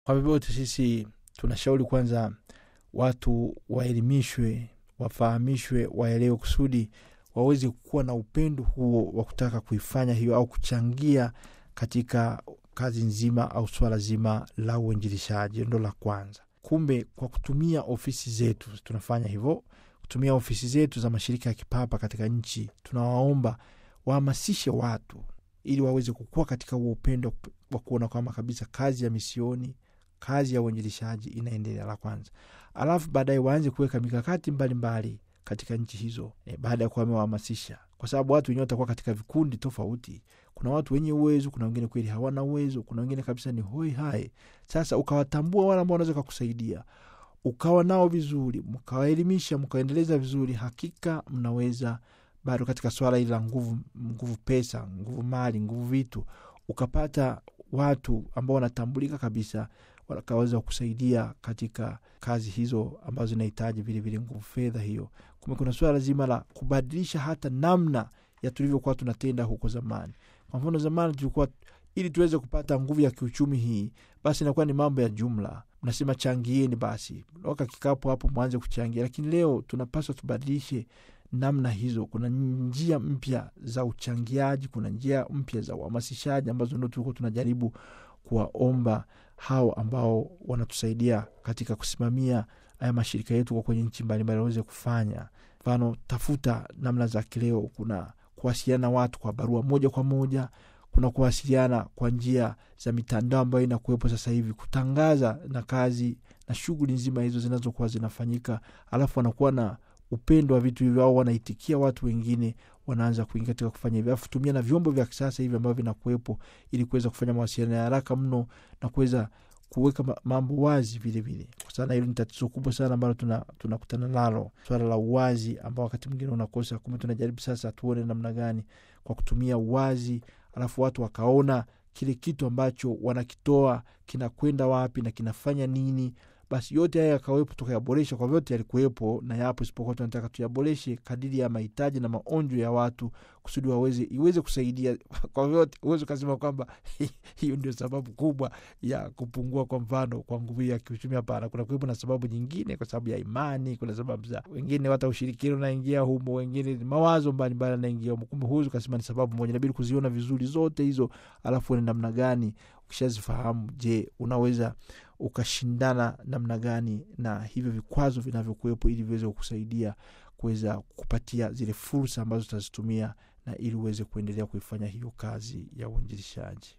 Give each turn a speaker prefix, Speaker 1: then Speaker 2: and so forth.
Speaker 1: Kwa vyovyote, sisi tunashauri kwanza watu waelimishwe, wafahamishwe, waelewe kusudi waweze kuwa na upendo huo wa kutaka kuifanya hiyo au kuchangia katika kazi nzima au swala zima la uinjilishaji. Ndo la kwanza. Kumbe kwa kutumia ofisi zetu tunafanya hivyo, kutumia ofisi zetu za mashirika ya kipapa katika nchi, tunawaomba wahamasishe watu ili waweze kukua katika huo upendo wa kuona kwamba kabisa kazi ya misioni, kazi ya uinjilishaji inaendelea. La kwanza, alafu baadaye waanze kuweka mikakati mbalimbali mbali katika nchi hizo e, baada ya kuwa wamewahamasisha, kwa sababu watu wenyewe watakuwa katika vikundi tofauti. Kuna watu wenye uwezo, kuna wengine kweli hawana uwezo, kuna wengine kabisa ni hoi hai. Sasa ukawatambua wale ambao wanaweza kukusaidia, ukawa nao vizuri, mkawaelimisha, mkaendeleza vizuri, hakika mnaweza bado katika swala hili la nguvu, nguvu pesa, nguvu mali, nguvu vitu, ukapata watu ambao wanatambulika kabisa wakaweza kusaidia katika kazi hizo ambazo zinahitaji vilevile nguvu fedha hiyo. Kumbe kuna suala zima la kubadilisha hata namna ya tulivyokuwa tunatenda huko zamani. Kwa mfano, zamani tulikuwa ili tuweze kupata nguvu ya kiuchumi hii, basi inakuwa ni mambo ya jumla, mnasema changieni, basi waka kikapo hapo mwanze kuchangia. Lakini leo tunapaswa tubadilishe namna hizo. Kuna njia mpya za uchangiaji, kuna njia mpya za uhamasishaji ambazo ndo tulikuwa tunajaribu kuwaomba hao ambao wanatusaidia katika kusimamia haya mashirika yetu kwa kwenye nchi mbalimbali waweze kufanya. Mfano, tafuta namna za kileo, kuna kuwasiliana watu kwa barua moja kwa moja, kuna kuwasiliana kwa njia za mitandao ambayo inakuwepo sasa hivi, kutangaza na kazi na shughuli nzima hizo zinazokuwa zinafanyika, alafu wanakuwa na upendo wa vitu hivyo, au wanaitikia watu wengine wanaanza kuingia katika kufanya hivyo, alafu tumia na vyombo vya kisasa hivi ambavyo vinakuwepo ili kuweza kufanya mawasiliano ya haraka mno na kuweza kuweka mambo wazi vilevile, kwa sana hilo ni tatizo kubwa sana ambalo tunakutana tuna nalo, swala la uwazi ambao wakati mwingine unakosa. Kumbe tunajaribu sasa tuone namna gani kwa kutumia uwazi, alafu watu wakaona kile kitu ambacho wanakitoa kinakwenda wapi na kinafanya nini basi yote haya yakawepo, tukayaboresha. Kwa vyote yalikuwepo na yapo, isipokuwa tunataka tuyaboreshe kadiri ya mahitaji na maonjo ya watu, kusudi waweze iweze kusaidia. Kwa vyote uweze ukasema kwamba hiyo ndio sababu kubwa ya kupungua, kwa mfano, kwa nguvu ya kiuchumi. Hapana, kuna kuwepo na sababu nyingine, kwa sababu ya imani, kuna sababu za wengine, hata ushirikino unaingia humo, wengine mawazo mbalimbali anaingia humo. Kumbe huwezi ukasema ni sababu moja, inabidi kuziona vizuri zote hizo, alafu ni namna gani ukishazifahamu, je, unaweza ukashindana namna gani na hivyo vikwazo vinavyokuwepo ili viweze kukusaidia kuweza kupatia zile fursa ambazo utazitumia na ili uweze kuendelea kuifanya hiyo kazi ya uinjilishaji.